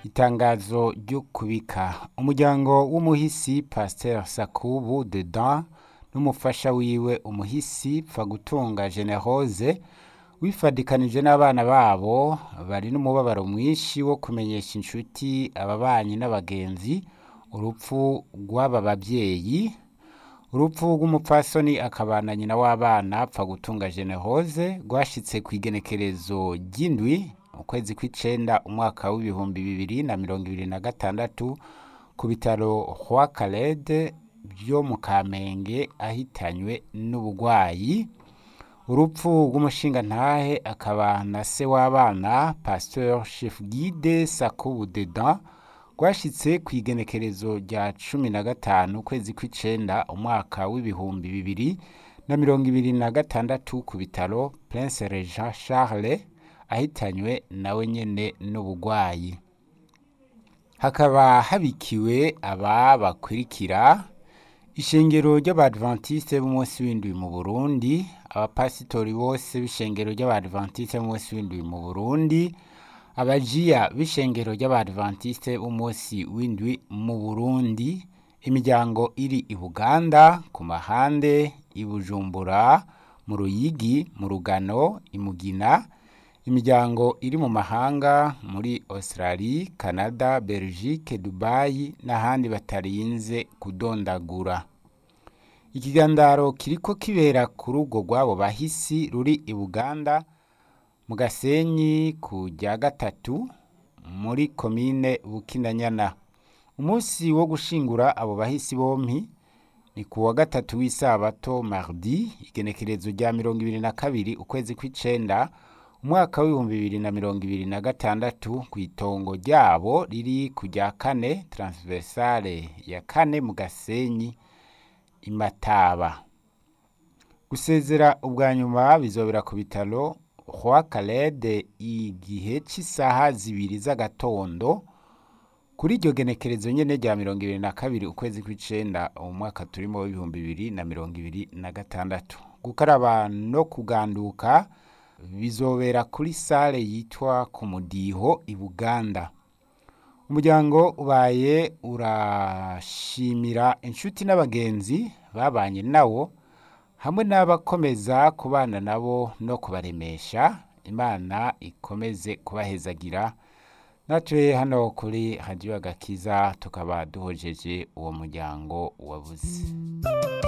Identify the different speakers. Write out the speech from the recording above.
Speaker 1: itangazo ryo kubika umuryango w'umuhisi pasteur sakubu dedan n'umufasha wiwe umuhisi pfagutunga generose wifadikanije n'abana babo bari n'umubabaro mwinshi wo kumenyesha inshuti ababanyi n'abagenzi urupfu rw'aba bavyeyi urupfu rw'umupfasoni akabana nyina w'abana pfagutunga generose rwashitse kw'igenekerezo ry'indwi ukwezi kw'icenda umwaka w'ibihumbi bibiri na mirongo ibiri na gatandatu ku bitaro Roi Calede vyo mu Kamenge ahitanywe n'ubugwayi urupfu rw'umushingantahe akaba na se w'abana pasteur chef guide Sakubu Dedan rwashitse kw'igenekerezo rya cumi na gatanu ukwezi kw'icenda umwaka w'ibihumbi bibiri na mirongo ibiri na gatandatu ku bitaro Prince Regent Charles ahitanywe nawe nyene n'ubugwayi hakaba habikiwe aba bakurikira ishengero ry'abadventiste b'umunsi w'indwi mu Burundi abapasitori bose b'ishengero ry'abadventiste b'umunsi w'indwi mu Burundi abajiya b'ishengero ry'abadventiste b'umunsi w'indwi mu Burundi imiryango iri i Buganda ku mahande i Bujumbura mu Ruyigi mu Rugano i Mugina imiryango iri mu mahanga muri Australie, Canada, Belgique, Dubai n'ahandi batarinze kudondagura ikigandaro kiriko kibera ku rugo rw'abo bahisi ruri i Buganda mu Gasenyi ku rya gatatu muri komine Bukinanyana umunsi wo gushingura abo bahisi bompi ni ku wa gatatu w'isabato mardi igenekerezo rya mirongo ibiri na kabiri ukwezi kw'icenda umwaka w'ibihumbi bibiri na mirongo ibiri na gatandatu kw'itongo ryabo riri ku rya kane transversale ya kane mu Gasenyi i Mataba gusezera ubwa nyuma bizobera ku bitaro Roi Calede igihe c'isaha zibiri z'agatondo kuri iryo genekerezo nyene rya mirongo ibiri na kabiri ukwezi kw'icenda umwaka turimo w'ibihumbi bibiri na mirongo ibiri na gatandatu gukaraba no kuganduka bizobera kuri sale yitwa ku mudiho i Buganda umuryango ubaye urashimira inshuti n'abagenzi babanye nawo hamwe n'abakomeza kubana nabo no kubaremesha imana ikomeze kubahezagira natwe hano kuri radiyo agakiza tukaba duhojeje uwo muryango wabuze